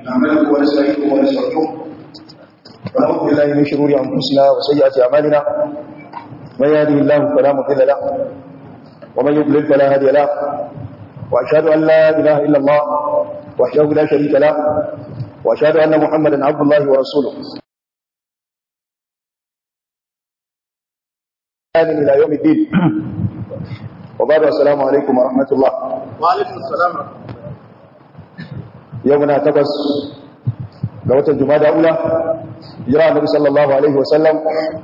نعمله ونستعينه ونستغفره ونعوذ بالله من شرور انفسنا وسيئات اعمالنا من يهده الله فلا مضل له ومن يضلل فلا هادي له واشهد ان لا اله الا الله وحده لا شريك له واشهد ان محمدا عبد الله ورسوله الى يوم الدين وبعد السلام عليكم ورحمه الله وعليكم السلام يومنا تقص ga watan jumada ula jira annabi sallallahu alaihi wasallam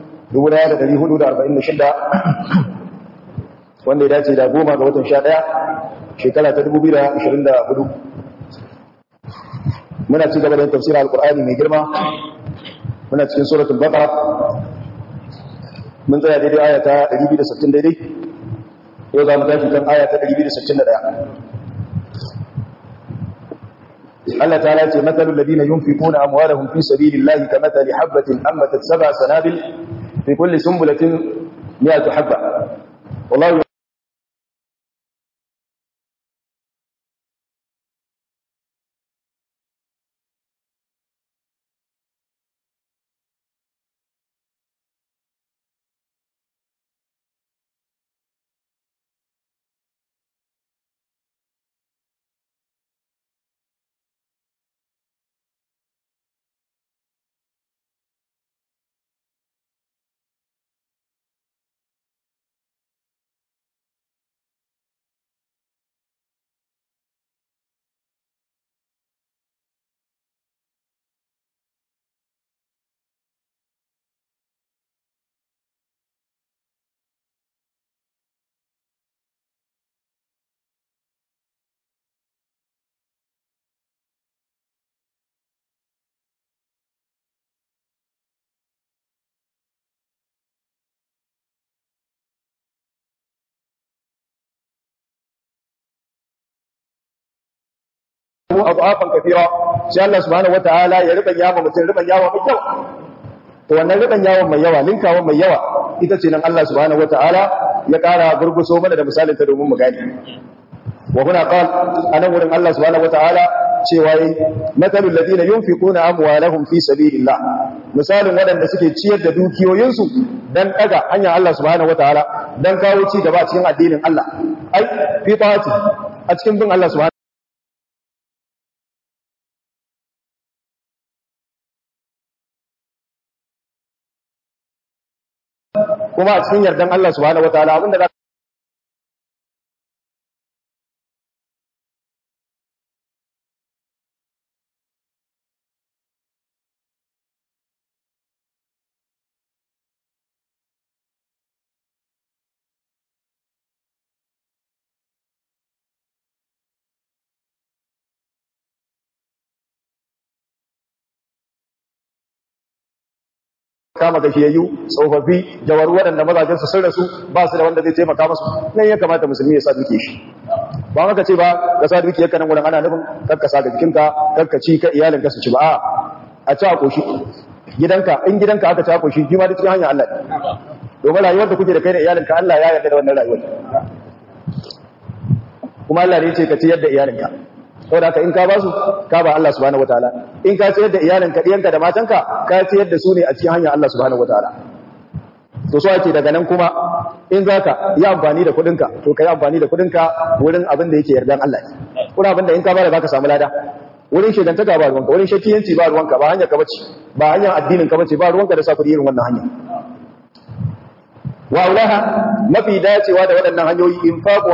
1446 wanda ya dace da goma ga watan 11 shekara ta 2024 muna ci gaba da tafsirin alqur'ani mai girma muna cikin suratul baqara mun tsaya daidai aya ta 260 daidai yau za mu tashi kan aya ta 261 Allah ta'ala ce matsalul ladina yunfiquna amwalahum fi sabilillahi kamathali habatin ammatat sab'a sanabil fi kulli sunbulatin mi'atu habba wallahu adafan kafira sai Allah subhanahu wataala ya riban yawa mutum riban yawa mai yawa to wannan riban yawa mai yawa linkawa mai yawa ita ce nan Allah subhanahu wataala ya kara gurguso mana da misalin ta domin mu gane wa huna qal anan wurin Allah subhanahu wataala cewa yi matalul ladina yunfiquna amwalahum fi sabilillah misalin wadanda suke ciyar da dukiyoyinsu dan daga hanyar Allah subhanahu wataala dan kawo ci gaba cikin addinin Allah ai fi ta'ati a cikin bin Allah subhanahu kuma a cikin yardan Allah subhanahu wataala abinda za kama gashiyayyu tsofaffi jawaru waɗanda mazajensu sun rasu ba su da wanda zai taimaka masu nan ya kamata musulmi ya sa duke shi ba maka ce ba ka sa duke ka nan wurin ana nufin karka sa ga jikinka karka ci ka iyalin ka su ci ba a a ci a koshi gidanka in gidanka aka ci a koshi jima da cikin hanyar Allah domin rayuwar da kuke da kai da iyalinka Allah ya yarda da wannan rayuwar kuma Allah ne ya ce ka ci yadda iyalinka saboda haka in ka ba su ka ba Allah subhanahu wataala in ka ciyar da iyalinka diyanka da matanka ka ciyar da su ne a cikin hanyar Allah subhanahu wataala to so ake daga nan kuma in zaka yi amfani da kudinka to kai amfani da kudinka wurin abin da yake yardan Allah ne kuma abin da in ka bada zaka samu lada wurin shegantaka ba ruwanka wurin shakiyanci ba ruwanka ba hanyar ka bace ba hanyar addinin ka bace ba ruwanka da sa kudi irin wannan hanya wa aulaha mafi dacewa da waɗannan hanyoyi infaqu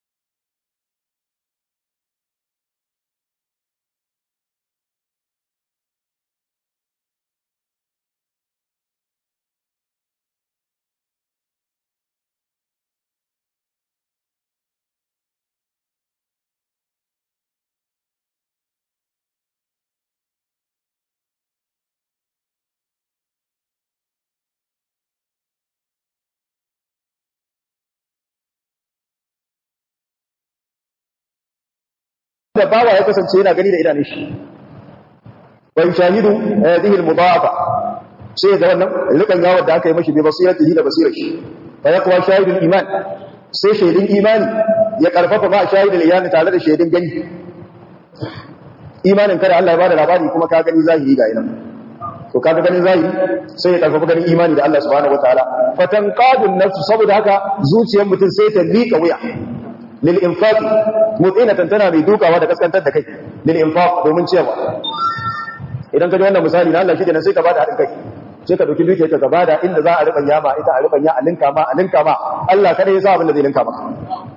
da bawa ya kasance yana gani da idanun shi wa yushahidu hadhihi al-mudafa sai ga wannan rikan yawon da aka yi mashi bi basiratihi da basirar shi fa yaqwa shahidul iman sai shaidin imani ya karfafa ma shahidul iyani tare da shaidin gani imanin kada Allah ya bada labari kuma ka gani zahiri ga ina to kaga ganin zahiri sai ya karfafa ganin imani da Allah subhanahu wataala fatanqadun nafsu saboda haka zuciyar mutum sai ta lika wuya lil infaq mutinatan tana mai dukawa da kaskantar da kai lil infaq domin cewa idan ka ji wannan misali na Allah shi kenan sai ka bada hadin kai sai ka dauki dukiyar ka gaba da inda za a ribanya ma ita a ribanya a linka ma a linka ma Allah kada ya sa abin da zai linka maka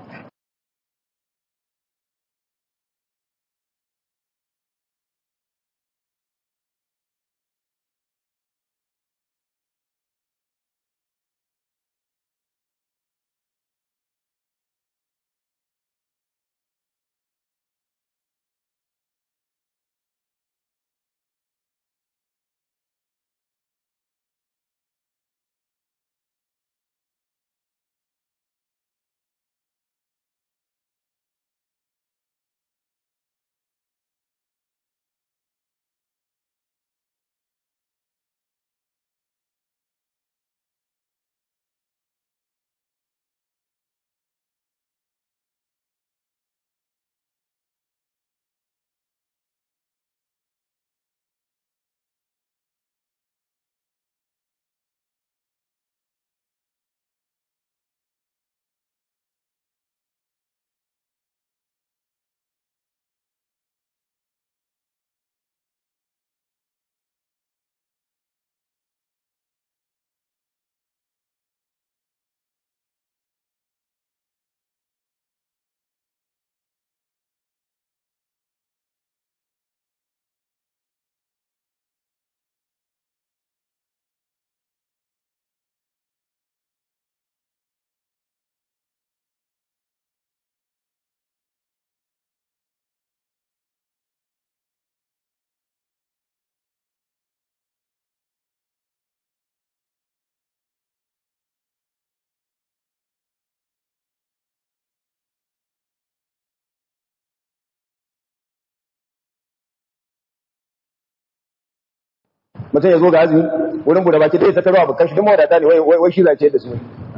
mutum ya zo ga azumi wurin bude baki dai ta taro abu kashi duk mawadata ne wai wai shi zace da su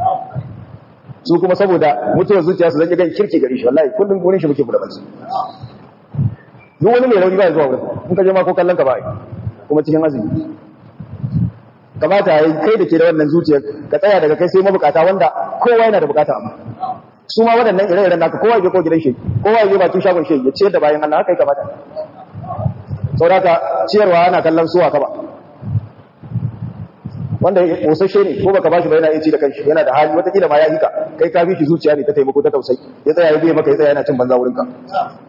su kuma saboda mutuwar zuciya su zan gan kirki gari shi wallahi kullum wurin shi muke bude baki duk wani mai rauni ba ya zuwa wurin in ka je ma ko kallon ka ba ai kuma cikin azumi kamata yayi kai da ke da wannan zuciyar ka tsaya daga kai sai mabukata wanda kowa yana da bukata amma su ma waɗannan ire-iren naka kowa ya je ko gidan shi kowa ya je bakin shagon shi ya ciyar da bayan Allah haka ya kamata saboda ciyarwa ana kallon suwa ka ba wanda kosashe ne ko baka bashi ba yana ci da kanshi yana da hali wata kila ma ya hika kai ka bi shi zuciya ne ta taimako ta tausayi ya tsaya ya biye maka ya tsaya yana cin banza wurin ka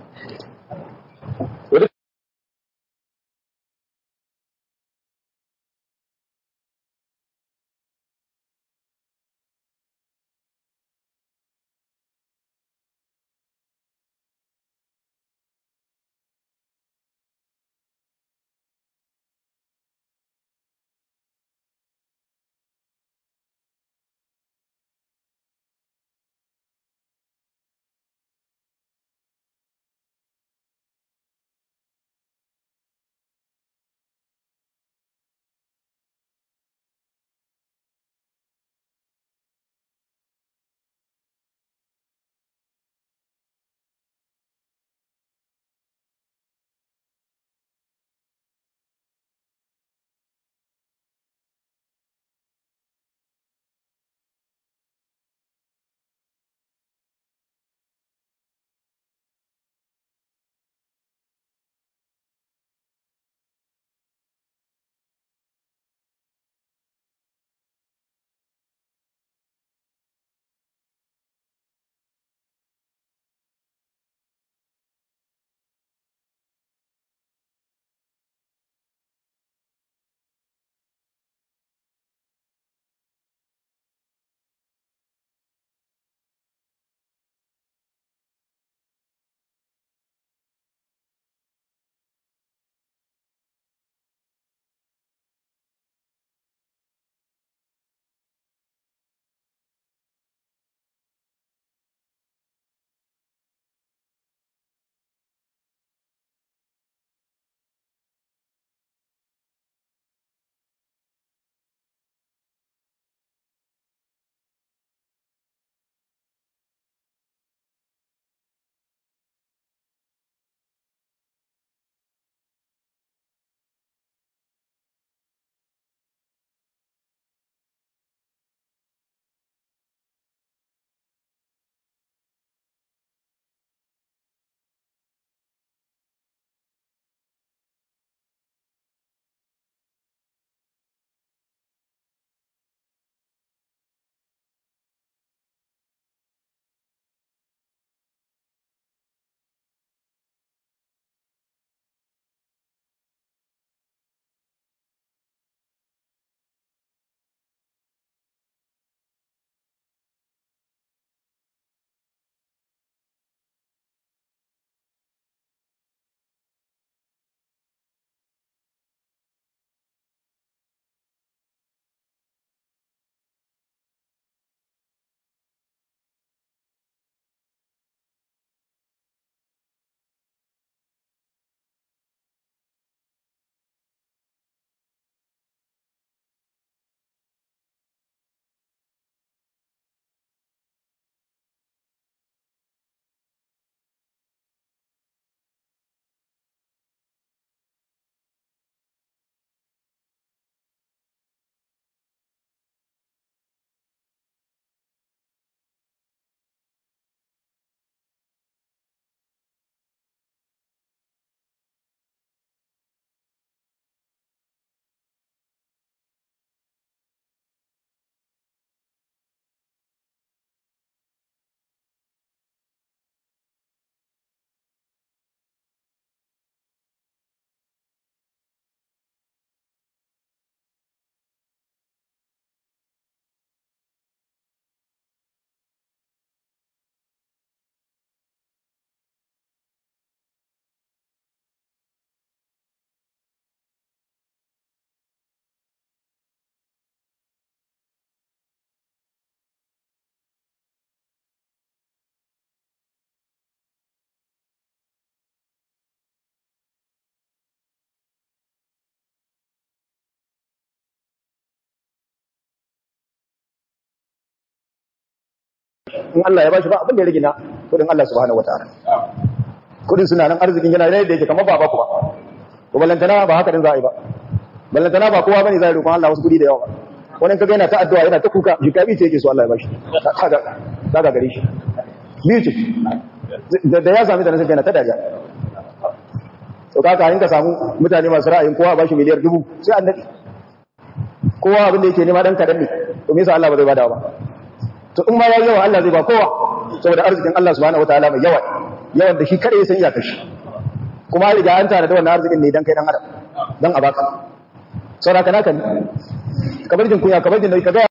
in Allah ya bashi ba abin da ya rage na kudin Allah subhanahu wataala kudin suna nan arzikin yana da yake kamar ba ba ku ba to ballantana ba haka din za a yi ba ballantana ba kowa bane zai roƙon Allah wasu kudi da yawa wannan kaga yana ta addu'a yana ta kuka jikabi ce yake so Allah ya bashi kaga kaga gare shi biyu ce da ya sami da nasa yana ta dariya to kaka in ka samu mutane masu ra'ayin kowa ba shi miliyar dubu sai an dade kowa abin da yake nema dan kadan ne to me yasa Allah ba zai bada ba to in ma yayi yawa Allah zai ba kowa saboda arzikin Allah subhanahu wataala mai yawa yawan da shi kada ya san iyakar shi kuma riga an tare da wannan arzikin ne dan kai dan adam dan a baka saboda kana kan kabar jin kunya kabar jin da kaga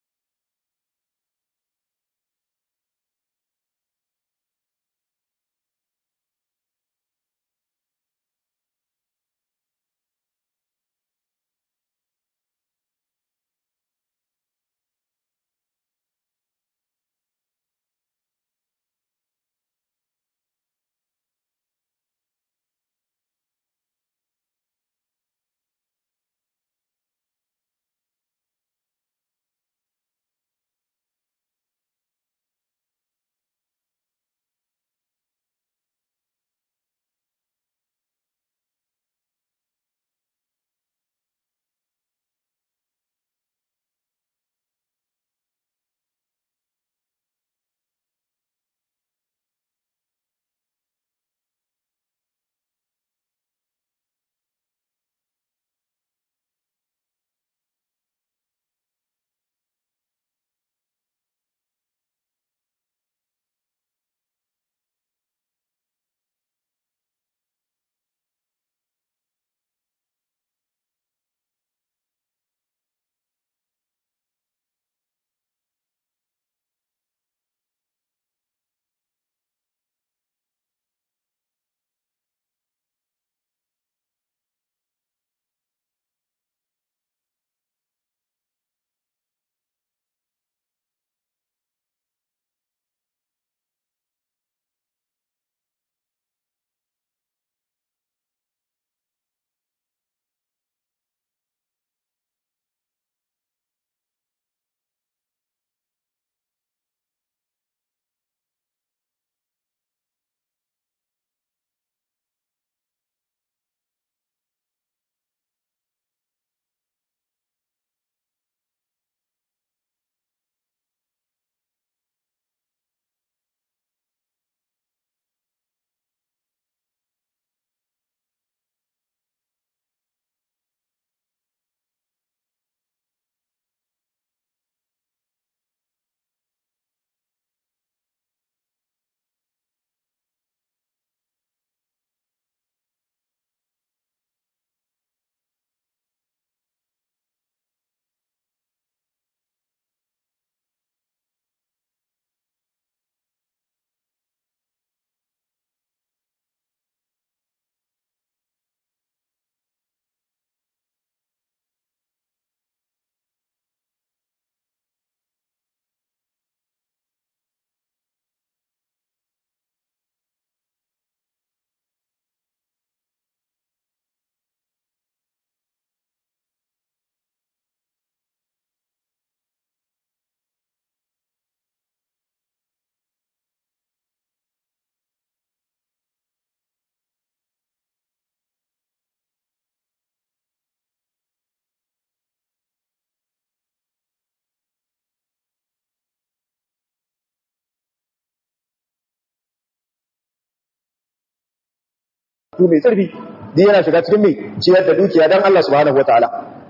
su mai tsarfi duk yana shiga cikin mai ciyar da dukiya dan Allah subhanahu wataala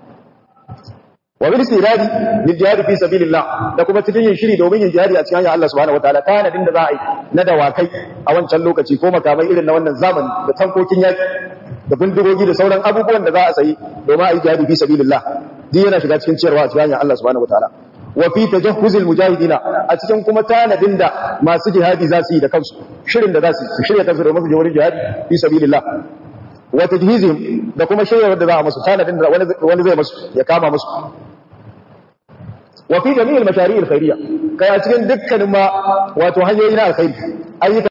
wa bil siradi lil jihad fi sabilillah da kuma cikin yin shiri domin yin jihadi a cikin hanyar Allah subhanahu wataala kana din da za a yi na dawakai a wancan lokaci ko makamai irin na wannan zamani da tankokin yaki da bindigogi da sauran abubuwan da za a sayi domin a yi jihadi fi sabilillah duk yana shiga cikin ciyarwa a cikin hanyar Allah subhanahu wataala wa fi tajahhuzil mujahidina a cikin kuma tanadin da masu jihadi za su yi da kansu shirin da za su shirya kansu domin su je wurin jihadi fi sabilillah wa tajhizihim da kuma shirya da za a musu tanadin da wani zai musu ya kama musu wa fi jami'il mashari'il khairiyya kai a cikin dukkanin ma wato hanyoyi na alkhairi ayyuka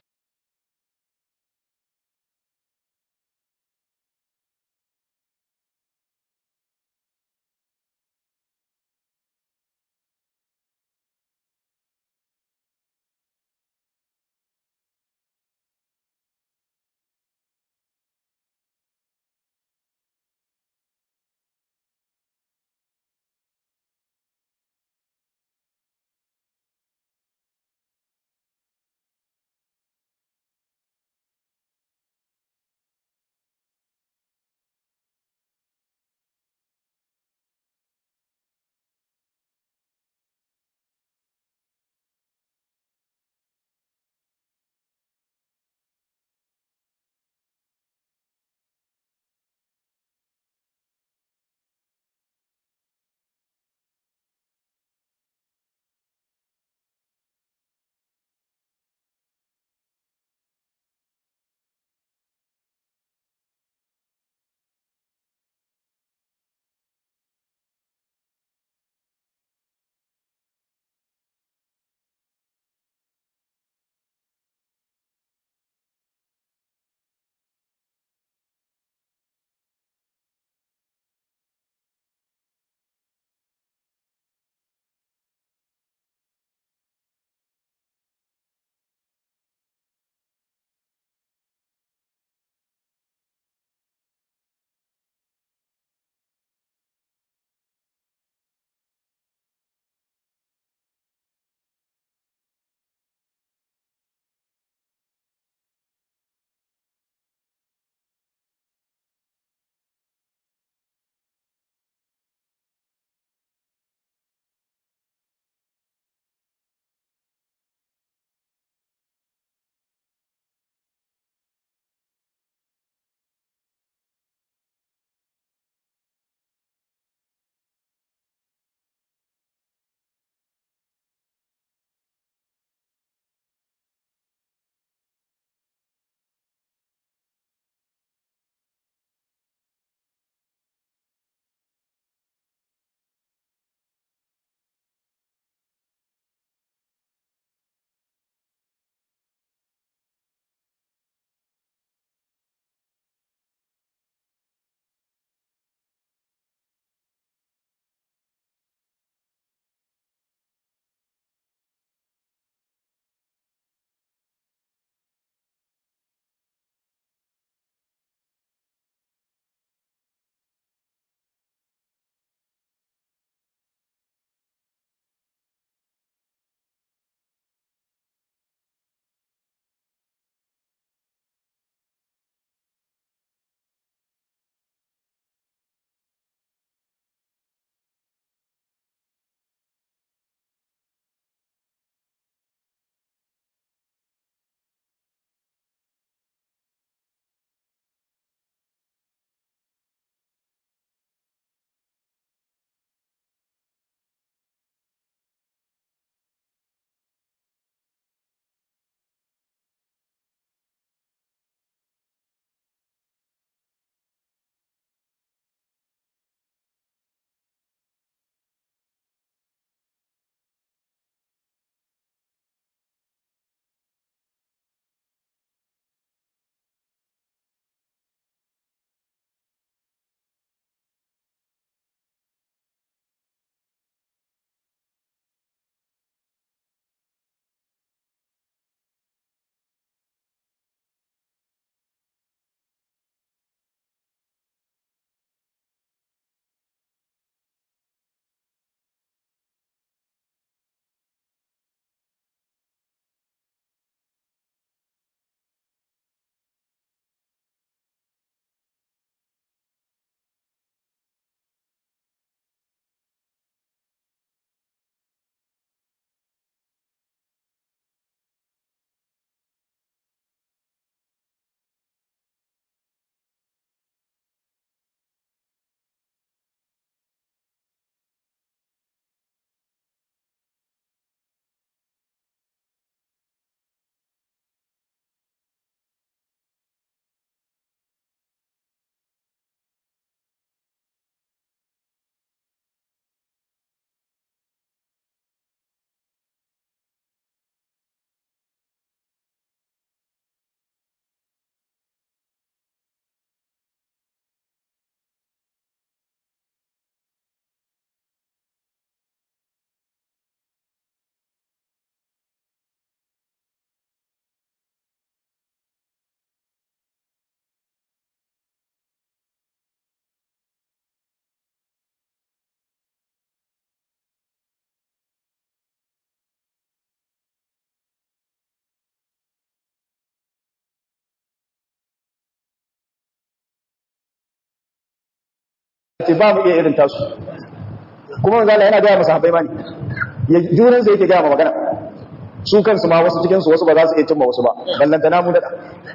ce ba mu iya irin tasu kuma manzo Allah yana ga masa sahabbai ma ne ya junan sai yake ga ma magana su kansu ma wasu cikin su wasu ba za su iya cimma wasu ba ballanta namu da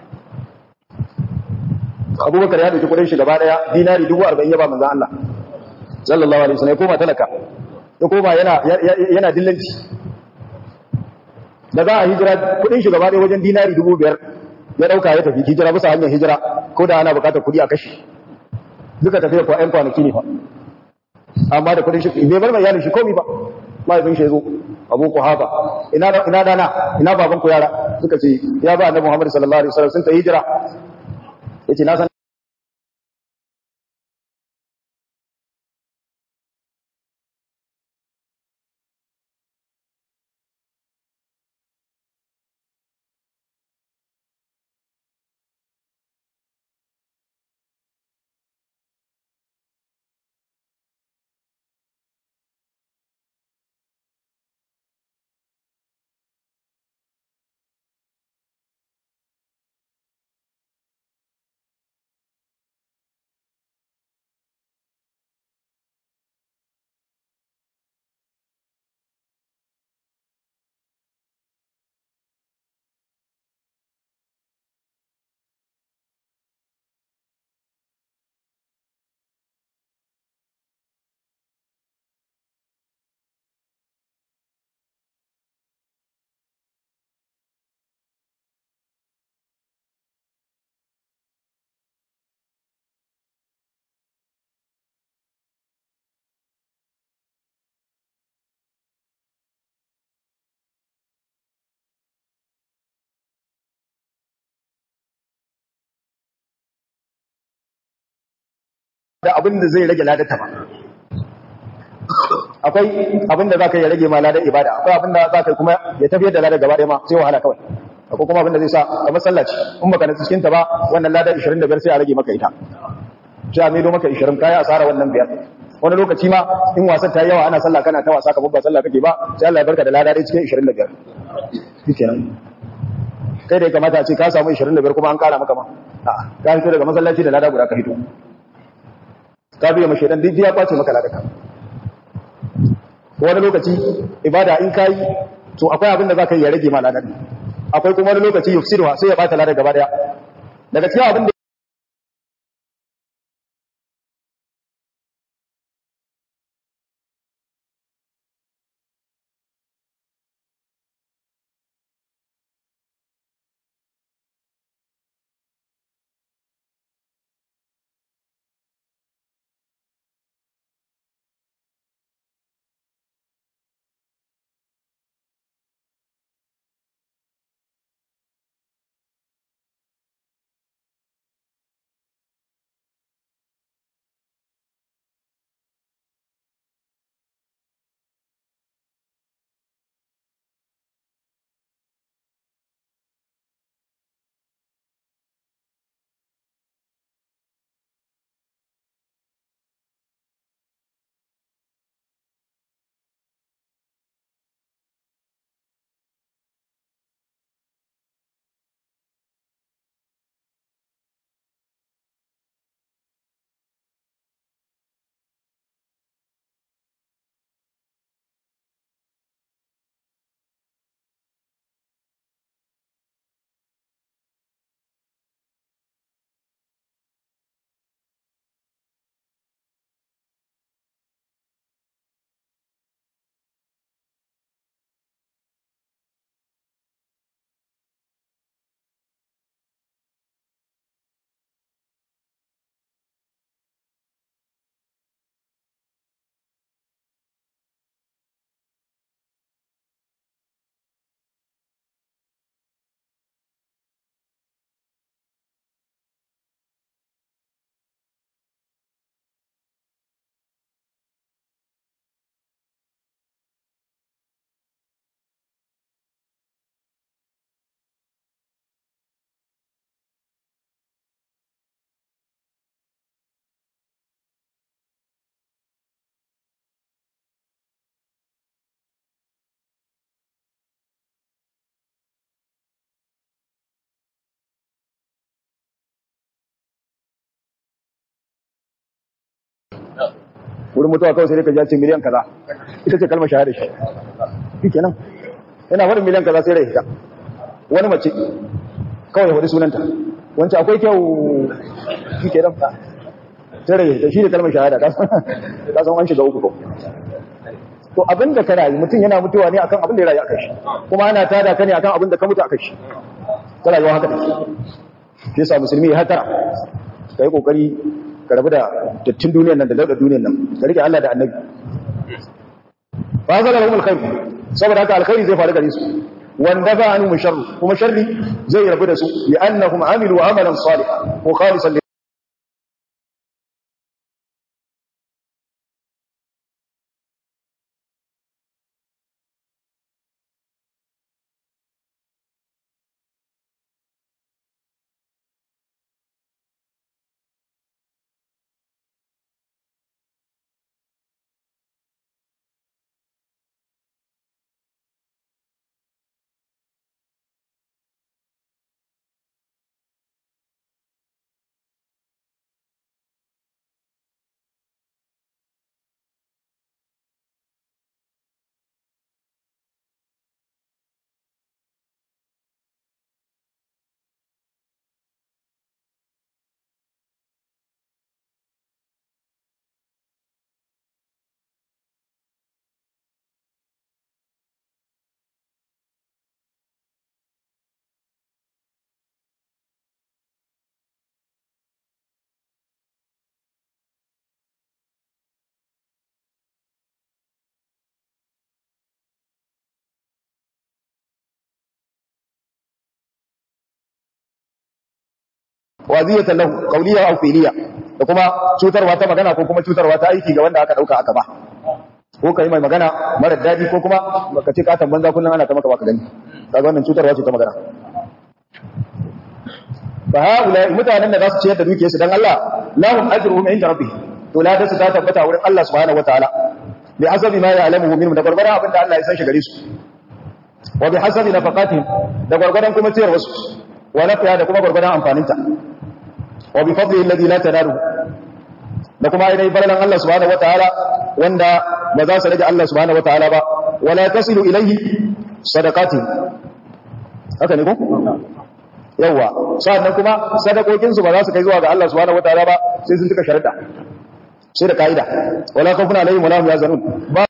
Abubakar ya dauki kudin shi gaba daya dinari 40 ya ba manzo Allah sallallahu alaihi wasallam ya koma talaka ya koma yana yana dillanci da za a hijira kudin shi gaba daya wajen dinari 5000 ya dauka ya tafi hijira bisa hanyar hijira ko da ana bukatar kudi a kashi duka tafiya ko ƴan kwanaki ne fa amma da kudin shi bai bar mai iyalin shi komai ba mahaifin shi ya zo abu ku hafa ina ina dana ina baban ku yara suka ce ya ba annabi Muhammad sallallahu alaihi wasallam sun ta hijira yace na san da abin da zai rage ladata ba akwai abin da za ka yi rage ma ladar ibada akwai abin da za ka yi kuma ya tafiyar da ladar gaba ɗaya ma sai wahala kawai akwai kuma abin da zai sa a masallaci in baka na cikin ta ba wannan ladar 25 sai a rage maka ita sai a maido maka 20 kaya asara wannan biyar wani lokaci ma in wasan ta yi yawa ana sallah kana ta wasa kamar ba sallah kake ba sai Allah ya barka da lada dai cikin 25 shikenan kai da ya kamata a ce ka samu 25 kuma an kara maka ma a'a ka fito daga masallaci da lada guda ka fito ka biya mashi dan duk ya kwace maka ladaka wani lokaci ibada in kai to akwai abin da zaka yi ya rage ma ladan akwai kuma wani lokaci yufsiduha sai ya bata ladan gaba daya daga cikin abin da wurin mutuwa kawai sai ka ji ce miliyan kaza ita ce kalmar shahada shi shikenan yana faɗin miliyan kaza sai rai ta wani mace kawai faɗi sunanta wancan akwai kyau shikenan sai rai ta shi ne kalmar shahada ka san an shiga uku ko to abin da ka rayu mutum yana mutuwa ne akan abin da ya rayu akan shi kuma ana tada ka ne akan abin da ka mutu akan shi ta rayuwa haka take shi yasa musulmi ya hatara kai kokari ka rabu da dattin duniyar nan da daudar duniyar nan ka rike Allah da annabi fa zala lahum alkhair saboda haka alkhairi zai faru gare su wanda ba anu sharru kuma sharri zai rabu da su li annahum amilu amalan salihan wa khalisan waziyatan lahu qawliya aw fi'liya da kuma cutarwa ta magana ko kuma cutarwa ta aiki ga wanda aka dauka aka ba ko kai mai magana mara dadi ko kuma ka ce katan banza kullun ana ta maka baka gani kaga wannan cutarwa ce ta magana fa haula mutanen da za su ciyar da dukiyarsu dan Allah lahum ajruhum inda rabbih to la da su ta tabbata wurin Allah subhanahu wataala bi hasabi ma ya'lamuhu minhum da gurgurdan abinda Allah ya san shi gare su wa bi hasabi nafaqatihim da gurgurdan kuma ciyar wasu wa nafiya da kuma gurgurdan amfaninta wa bi fadli alladhi la tanalu da kuma ainihin falalan Allah subhanahu wataala wanda ba za su rage Allah subhanahu wataala ba wala tasilu ilayhi sadaqati haka ne ko yawa sannan kuma sadakokin su ba za su kai zuwa ga Allah subhanahu wataala ba sai sun tuka sharuɗa sai da kaida wala khawfun alaihim wala hum yazanun ba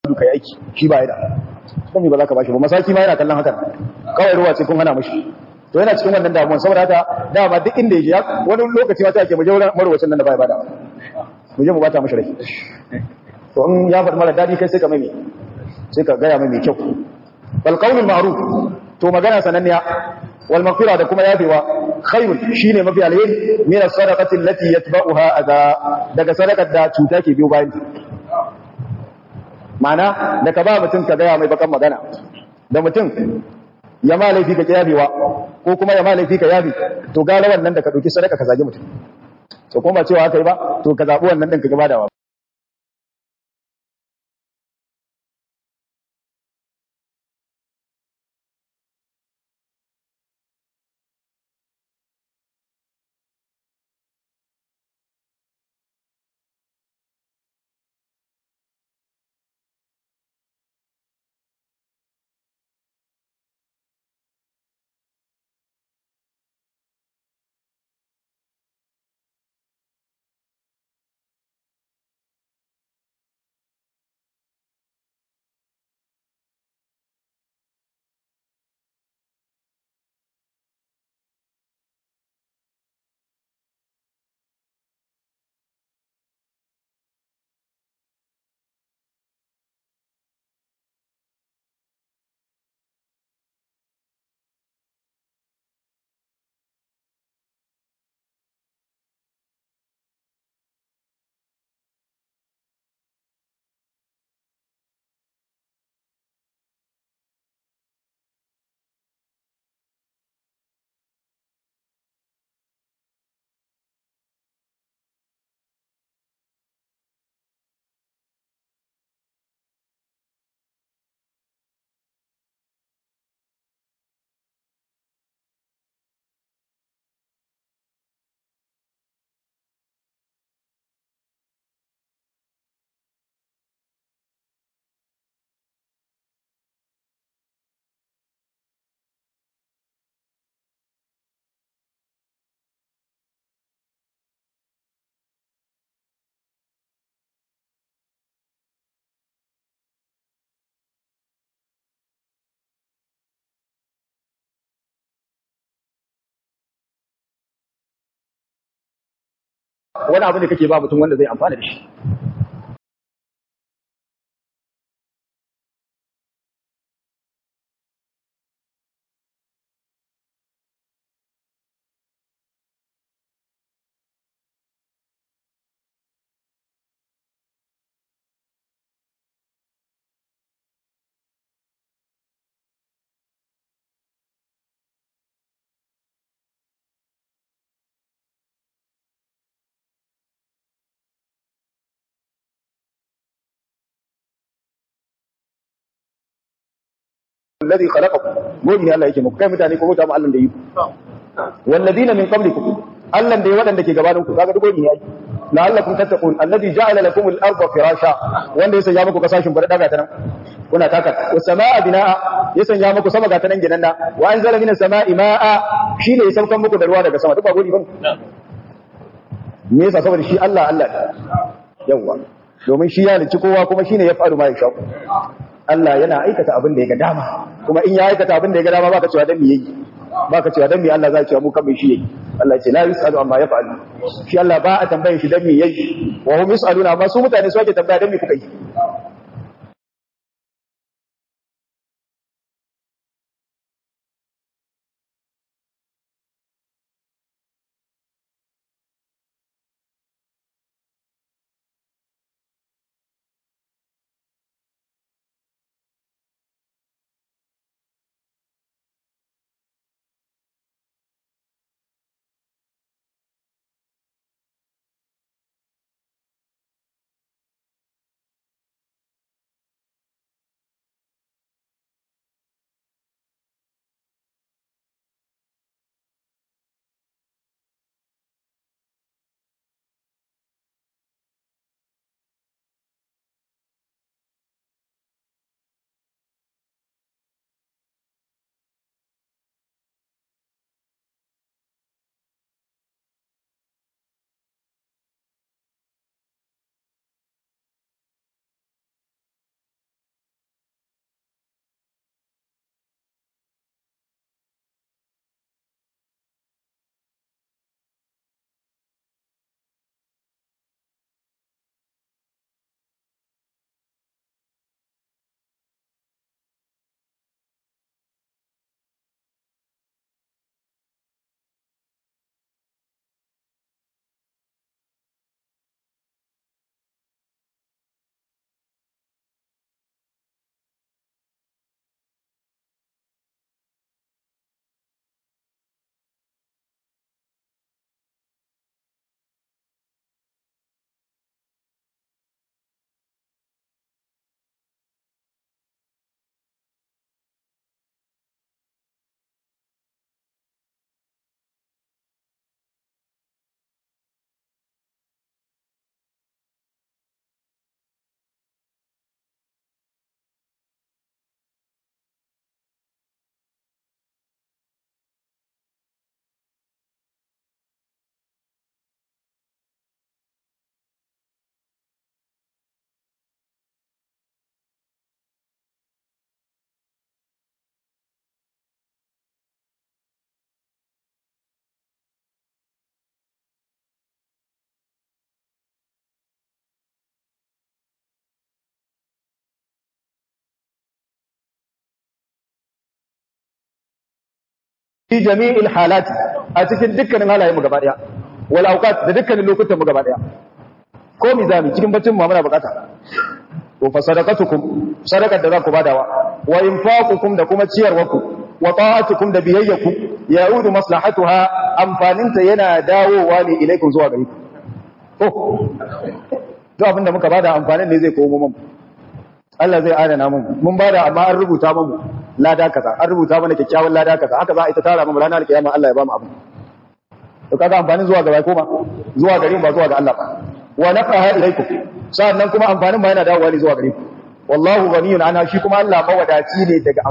tudu kai aiki shi ba yana don me ba za ka bashi ba masaki ma yana kallon hakan kawai ruwa ce kun hana mashi to yana cikin wannan damuwan saboda haka dama duk inda ya je wani lokaci ma ta ake mu je wurin marwacin nan da bai bada mu je mu bata mashi rai to in ya faɗi mara daɗi kai sai ka mai sai ka gaya mai mai kyau wal qawlul ma'ruf to magana sananniya wal maghfira da kuma yafewa khairun shine mafi alheri min as-sadaqati allati yatba'uha adha daga sadaqar da cuta ke biyo bayan ma'ana da ka ba mutum ka gaya mai bakan magana da mutum ya ma laifi ka yafewa ko kuma ya ma laifi ka yafi to gara wannan da ka dauki sadaka ka zage mutum to kuma ba cewa haka yi ba to ka zabi wannan din ka gaba da wani abu da kake ba mutum wanda zai amfana da shi alladhi khalaqakum mu'min Allah yake muku kai mutane ko mutum Allah da yi walladina min qablikum Allah da ya wadanda ke gabanin ku kaga dugo ne yayi la'allakum tattaqun alladhi ja'ala lakum al-ardha firasha wanda ya sanya muku kasashin bar daga ta nan kuna taka was samaa binaa ya sanya muku sama ga ta nan ginan wa anzala minas samaa'i ma'a shine ya saukan muku da ruwa daga sama duk ba godi bane me yasa saboda shi Allah Allah yawa domin shi ya halicci kowa kuma shine ya faru ma ya shaku Allah yana aikata abin da ya ga dama kuma in ya aikata abin da ya ga dama baka cewa dan me yayi baka cewa dan me Allah zai cewa mu kan me shi yayi Allah ya ce la yusalu amma yaf'alu shi Allah ba a tambaye shi dan me yayi wa hum yusaluna amma su mutane su ake tambaya dan me kuka yi fi jami'il halati a cikin dukkanin halayen mu gaba daya wal awqat da dukkanin lokutan mu gaba daya ko mizami cikin baccin mu muna bukata to fa sadaqatukum sadaqar da za ku badawa wa infaqukum da kuma ciyarwarku wa ta'atukum da biyayyaku ya'udu maslahatuha amfaninta yana dawowa ne ilaikum zuwa gare ku oh to abinda muka bada amfanin ne zai komo mu Allah zai adana mu mun bada amma an rubuta mu lada kaza an rubuta mana kyakkyawan lada kaza haka za a ita tara mu ranar kiyama Allah ya ba mu abin to kaga amfanin zuwa ga bai koma zuwa gare mu ba zuwa ga Allah ba wa nafaha ilaikum sannan kuma amfanin ba yana dawowa ne zuwa gare ku wallahu ghaniyun anha shi kuma Allah mawadaci ne daga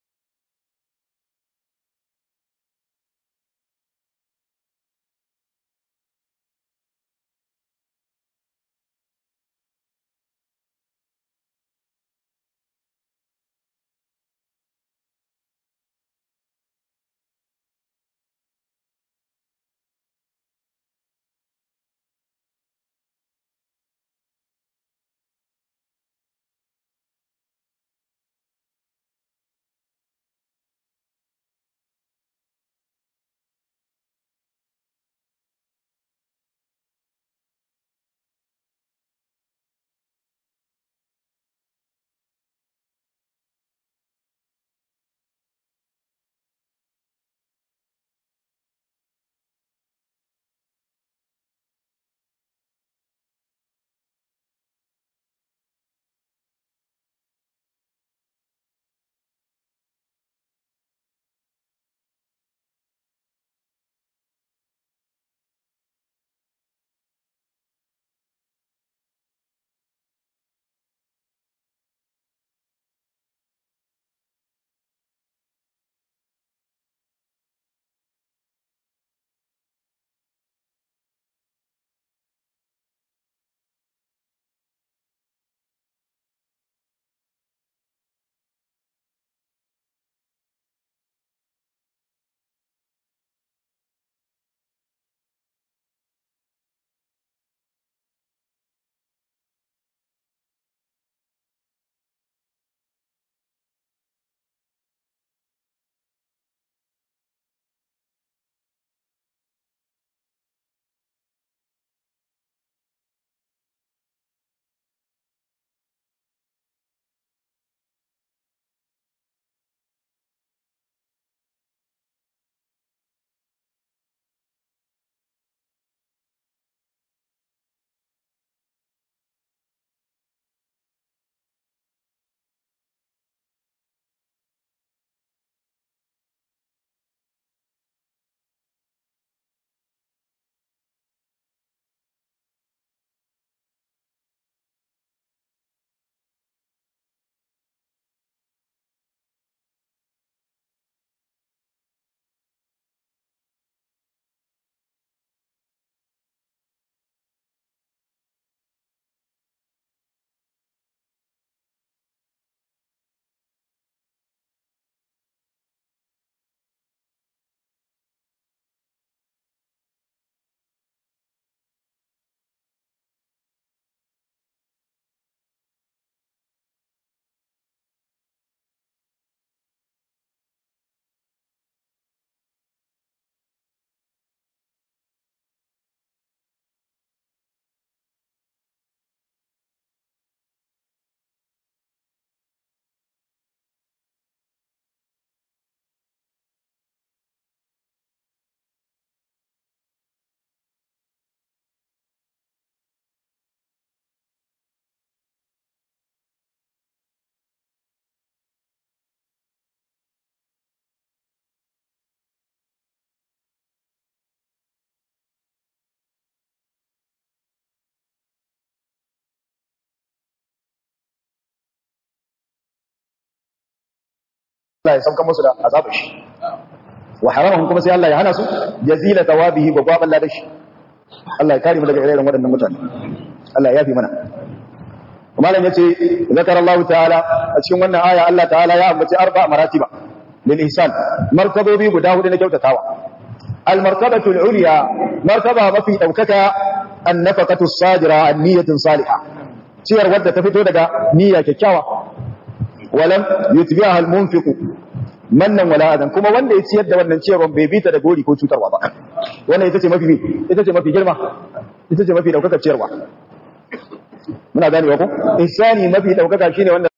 Allah ya sauka musu da azabar shi wa haramahum kuma sai Allah ya hana su jazila tawabihi gwagwaban ladashi Allah ya kare mu daga irin waɗannan mutane Allah ya yafi mana malam yace zakar Allah ta'ala a cikin wannan aya Allah ta'ala ya ambaci arba maratiba lil ihsan martabobi guda hudu na kyautatawa al martabatu al ulya martaba mafi daukaka an nafaqatu sadira an niyatin salihah ciyar wadda ta fito daga niyya kyakkyawa walam yutbi'aha al munfiq mannan wala adan kuma wanda ya ciyar da wannan ciyarwan bai bita da gori ko cutarwa ba wannan ita ce mafi ita ce mafi girma ita ce mafi daukaka ciyarwa muna ganewa ko insani mafi daukaka shine wanda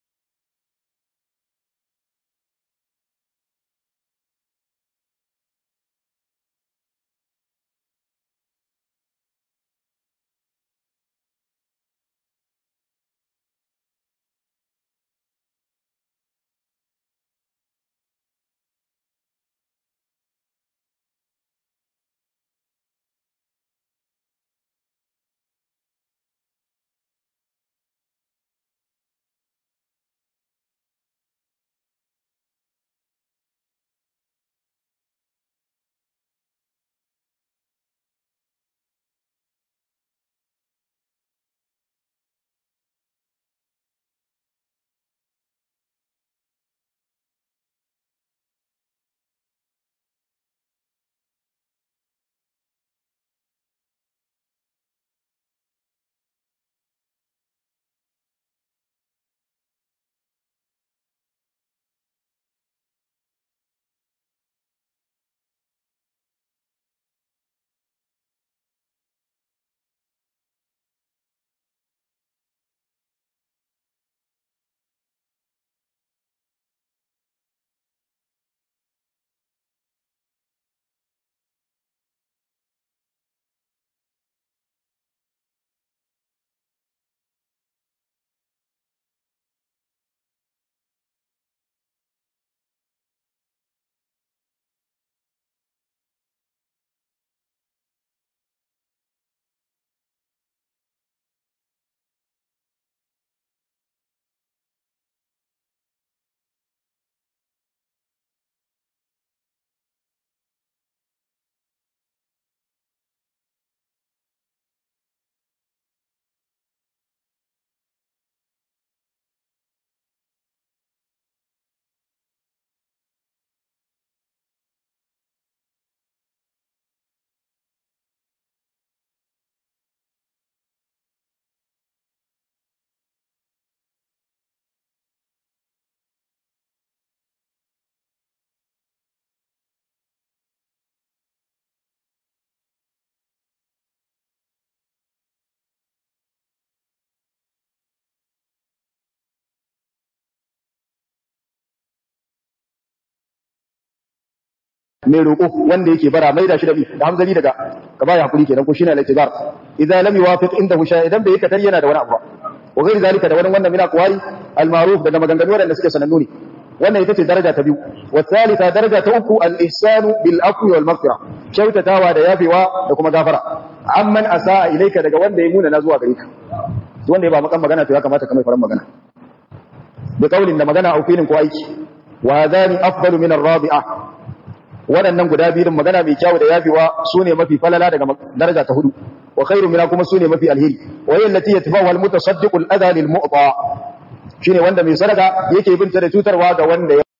mai roƙo wanda yake bara mai da shi da bi da hamzali daga ka baya hakuri kenan ko shine al-i'tibar idan lam yuwafiq indahu shay idan bai katar yana da wani abu wa ghairi zalika da wani wannan mina qawari al-ma'ruf daga maganganu wanda suke sanannu ne wannan ita ce daraja ta biyu wa thalitha daraja ta uku al-ihsanu bil afwi wal maghfira kyautatawa da yafewa da kuma gafara amman asaa ilayka daga wanda ya muna na zuwa gare ka wanda ya ba makan magana to ya kamata ka mai faran magana bi qaulin da magana au filin ko aiki wa hadani afdalu min ar-rabi'a waɗannan guda biyun magana mai kyau da yafewa su ne mafi falala daga daraja ta hudu wa khairu mina kuma su ne mafi alheri wa yin lati yatba'u al mutasaddiqu al adha lil mu'ta shine wanda mai sadaka yake binta da cutarwa ga wanda